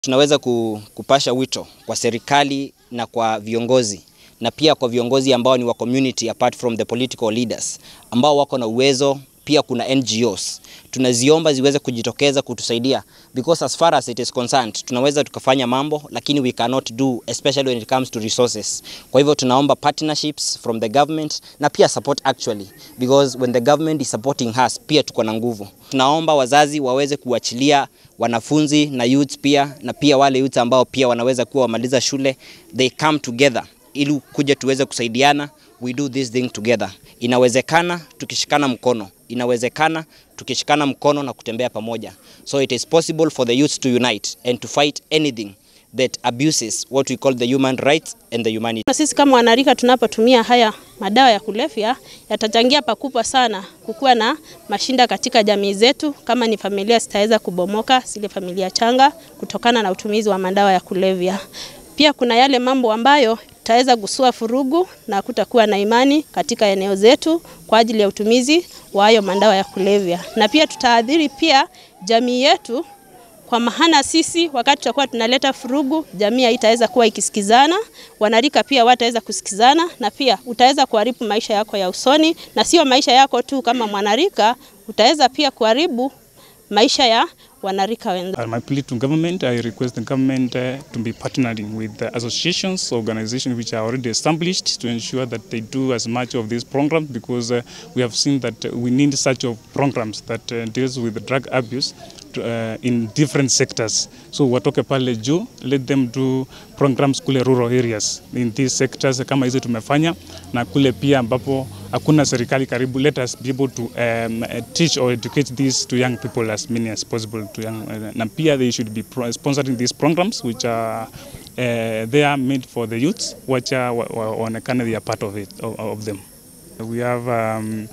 Tunaweza kupasha wito kwa serikali na kwa viongozi na pia kwa viongozi ambao ni wa community apart from the political leaders ambao wako na uwezo. Pia kuna NGOs tunaziomba ziweze kujitokeza kutusaidia because as far as it is concerned, tunaweza tukafanya mambo lakini we cannot do especially when it comes to resources. Kwa hivyo tunaomba partnerships from the government na pia support actually because when the government is supporting us pia tuko na nguvu. Tunaomba wazazi waweze kuachilia wanafunzi na youths pia na pia wale youths ambao pia wanaweza kuwa wamaliza shule they come together ili kuja tuweze kusaidiana, we do this thing together. Inawezekana tukishikana mkono, inawezekana tukishikana mkono na kutembea pamoja. So it is possible for the youth to unite and to fight anything that abuses what we call the human rights and the humanity. Na sisi kama wanarika tunapotumia haya madawa ya kulevya yatachangia pakubwa sana kukuwa na mashinda katika jamii zetu, kama ni familia zitaweza kubomoka, zile familia changa, kutokana na utumizi wa madawa ya kulevya. Pia kuna yale mambo ambayo tutaweza gusua furugu na kutakuwa na imani katika eneo zetu kwa ajili ya utumizi wa hayo madawa ya kulevya, na pia tutaadhiri pia jamii yetu kwa maana sisi wakati tutakuwa tunaleta furugu, jamii haitaweza kuwa ikisikizana, wanarika pia wataweza kusikizana, na pia utaweza kuharibu maisha yako ya usoni, na sio maisha yako tu kama mwanarika, utaweza pia kuharibu maisha ya wanarika wenzao. My plea to government, I request the government uh, to be partnering with the associations, organizations which are already established to ensure that they do as much of these programs because uh, we have seen that we need such of programs that uh, deals with drug abuse to, uh, in different sectors. So watoke pale juu, let them do programs kule rural areas in these sectors kama hizo tumefanya na kule pia ambapo hakuna serikali karibu, let us be able to um, teach or educate these to young people as many as possible to young, uh, na pia they should be sponsoring these programs which are uh, they are made for the youths wacha waonekane they are part of it of, of them we have um,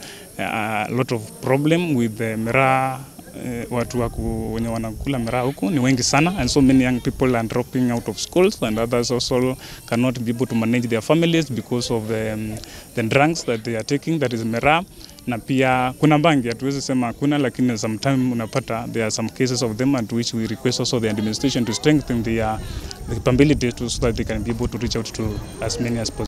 a lot of problem with the miraa Uh, watu waku, wenye wanakula miraa huku ni wengi sana and so many young people are dropping out of schools and others also cannot be able to manage their families because of the, um, the drugs that they are taking that is miraa na pia kuna bangi, hatuwezi sema hakuna, lakini sometime unapata there are some cases of them at which we request also the administration to strengthen their the capability to, so that they can be able to reach out to as many as possible.